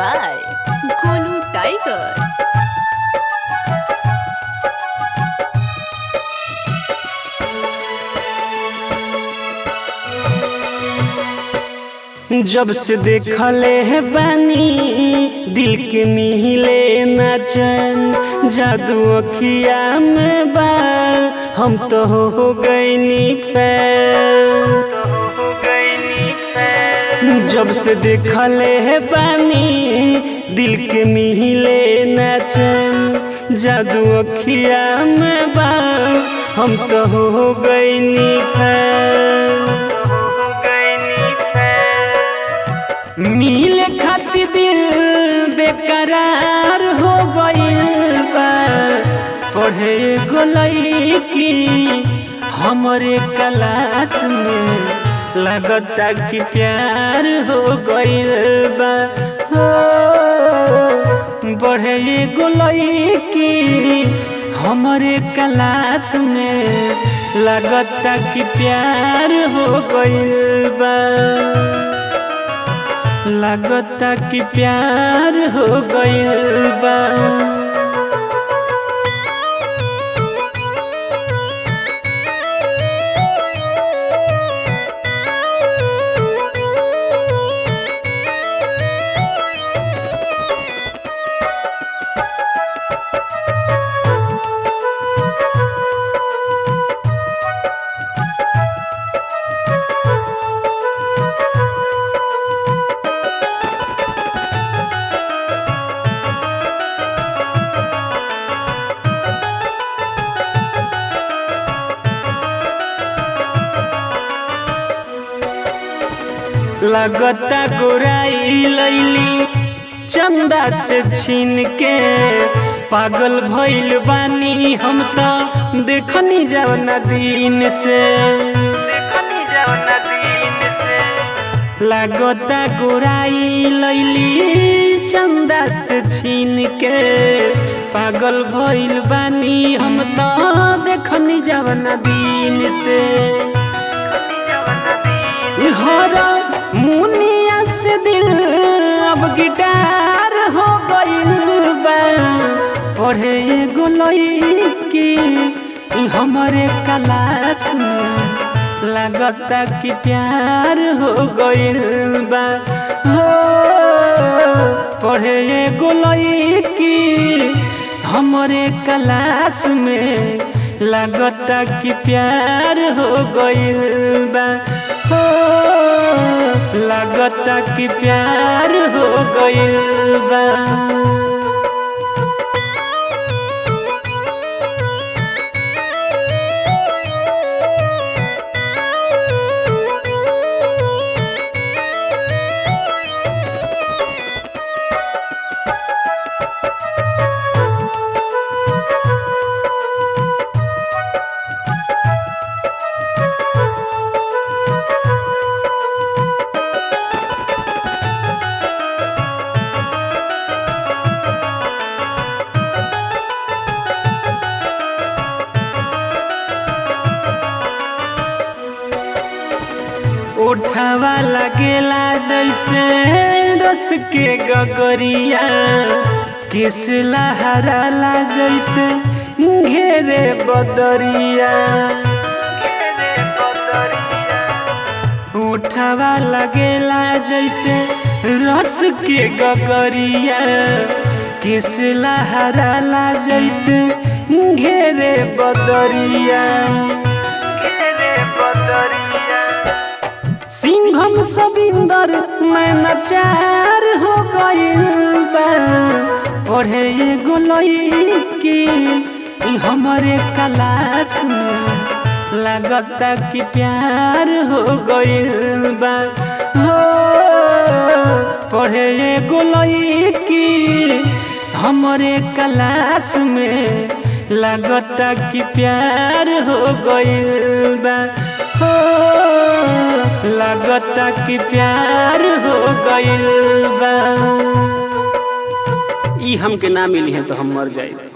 by Golu Tiger. जब से देखले है बानी दिल के मिहिले ना चैन जादू अखिया में बा हम तो हो गईनी फैन जब से देखले है बानी दिल के मिहिले ना चैन जादू अखिया में बा हम तो हो गईनी फैन मिले खातिर दिल बेकरार हो गइल बा पढ़े गोलई की हमरे क्लास में लगता कि प्यार हो गइल बा हो बढ़े गोलई की हमरे क्लास में लगता कि प्यार हो गइल बा लगता कि प्यार हो गइल बा लगता गोराई लैली चंदा से छीन के पागल भइल बानी हम तो देखनी जवना दिन से लगता गोराई लैली चंदा से छीन के पागल भइल बानी हम तो देखनी जवना दिन से हरा मुनिया से दिल अब गिटार हो गइल बा पढ़े गोलई की हमारे क्लास में लगता कि प्यार हो गइल बा हो पढ़े गोलई की हमारे क्लास में लगता कि प्यार हो गइल बा हो लगता कि प्यार हो गइल बा उठावा लगेला जैसे रस के गगरिया किस लहराला जैसे घेरे बदरिया उठावा लगेला जैसे रस के गगरिया किस लहराला जैसे घेरे बदरिया सिंघम सबिंदर नैनाचार हो गइल बा पढ़े गोलई की हमारे क्लास में लगता कि प्यार हो गइल बा हो पढ़े गोलई की हमारे क्लास में लगता कि प्यार हो गइल बा हो लगता कि प्यार हो गइल बा ई हमके ना मिली है तो हम मर जाए